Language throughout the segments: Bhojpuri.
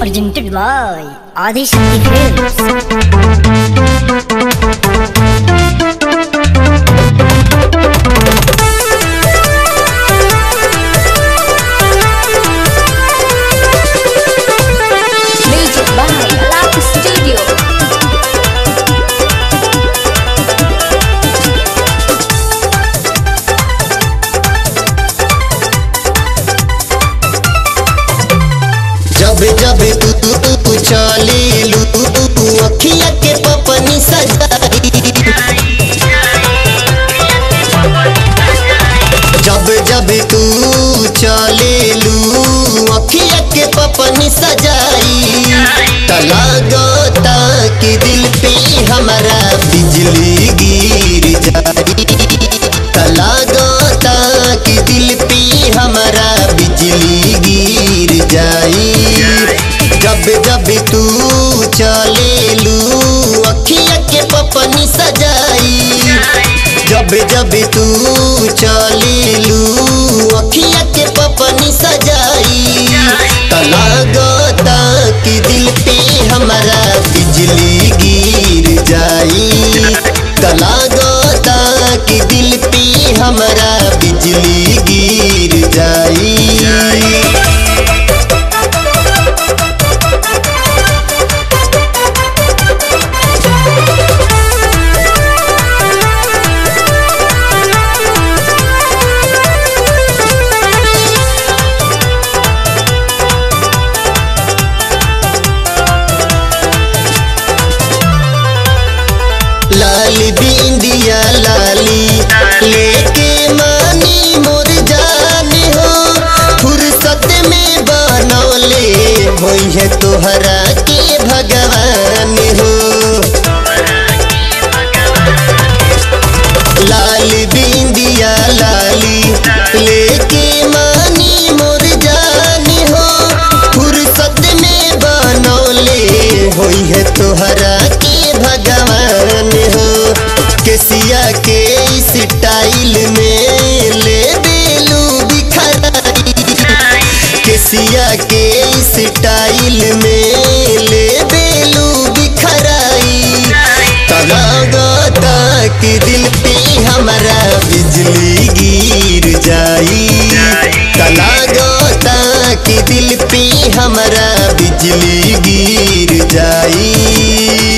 presented by Adi Shakti Films. Music by Love Studio. जब जब तू तू तू चले लू तू अखिया के पपनी सजाई जब जब तू चले लू अखिया के पपनी सजाई तलागता कि दिल पे हमारा बिजली गिर जाई तलागता कि दिल पे हमारा बिजली गिर जाई जब जब तू चले लू अखिया के पपनी सजाई जब जब तू चले लू अखिया के पपनी सजाई तलागता कि दिल पे हमारा बिजली गिर जाई तलागता कि दिल पे हमारा बिजली गिर जाई लाल बिंदिया लाली लेके मानी मोर जान हो फुर्सत में बनौले होई है तोहरा के भगवान हो लाल बिंदिया लाली लेके मानी मोर जान हो फुर्सत में बनौले होई है तोहरा के भगवान हो केसिया के स्टाइल में ले बेलू बिखराई केसिया के स्टाइल में ले बेलू बिखराई तलागता कि दिल पे हमारा बिजली गिर जाई तलागता कि दिल पे हमारा बिजली गिर जाई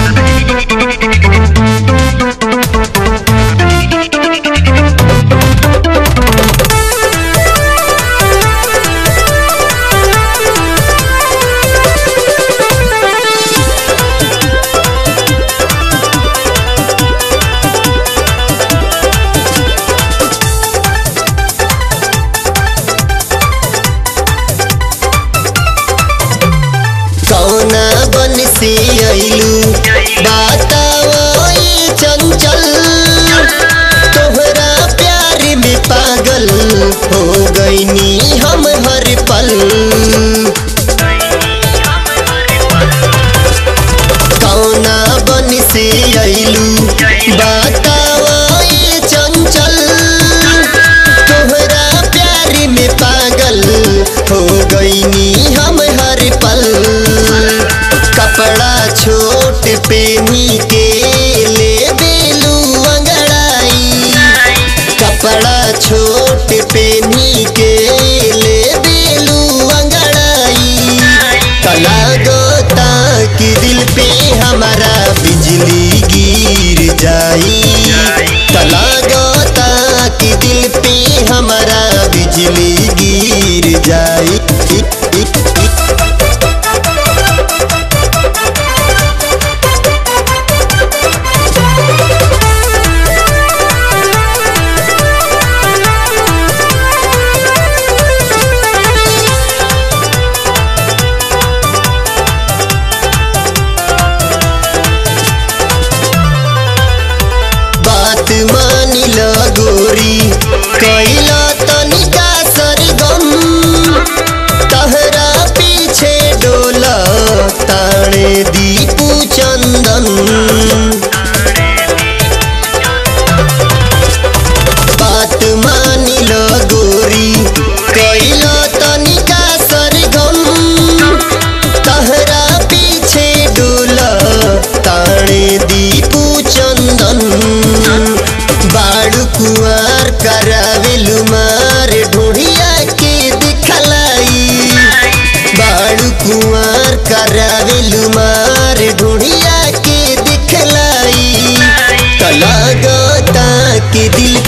कौना बन से अइलू बताओ ई चंचल तोहरा प्यार में पागल हो गईनी हम हर पल कौना बन से अइलू बताओ ई चंचल तोहरा प्यार में पागल हो गईनी हम हर पल कपड़ा छोट पेनी के ले बेलू अंगड़ाई कपड़ा छोट पेनी के ले बेलू अंगड़ाई तलागता कि दिल पे हमारा बिजली गिर जाई तलागता कि दिल पे हमारा बिजली गिर जाई बात मानी ल गोरी कैला तनिका सरगम तहरा पे के दिल